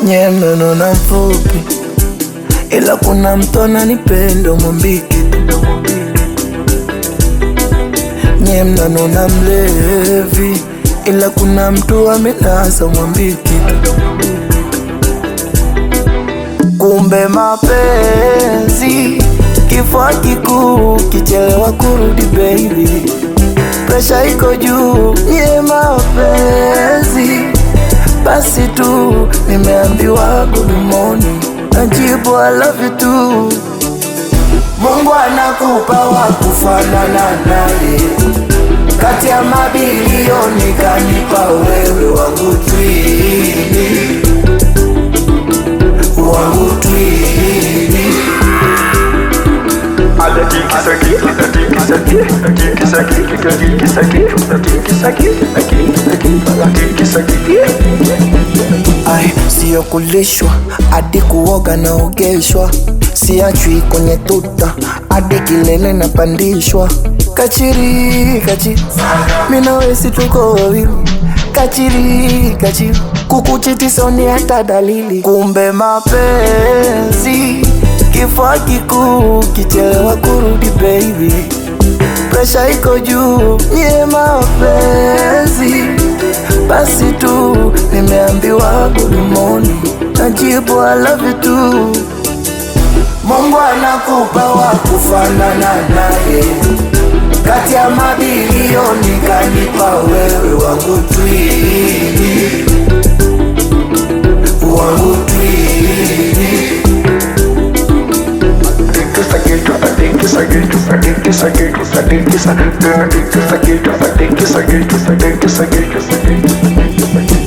nye mnonona mfupi, ila kuna mtu ananipenda mwambike nye mnanona mlevi, ila kuna mtu amenasa mwambike kumbe mapenzi kifua kikuu, kichelewa kurudi baby, presha iko juu, nye mapenzi basi tu nimeambiwa good morning, najibu I love you too. Mungu anakupa wa kufanana naye, kati ya mabilioni kanipa wewe wangu twini, wangu twini. Ai, siyo kulishwa hadi kuoga naogeshwa, siachwi kwenye tuta hadi kilele napandishwa. Kachiri kachiri, mina wesi tuko wawili, kachiri kachiri, kukuchiti soni hata dalili. Kumbe mapenzi kifua kikuu, kichelewa kurudi baby, presha iko juu, nye mapenzi basi tu nimeambiwa good morning, najibu I love you too. Mungu anakupa wa kufanana naye, kati ya mabilioni kanipa wewe wangu twini, wangu twini. Thank you.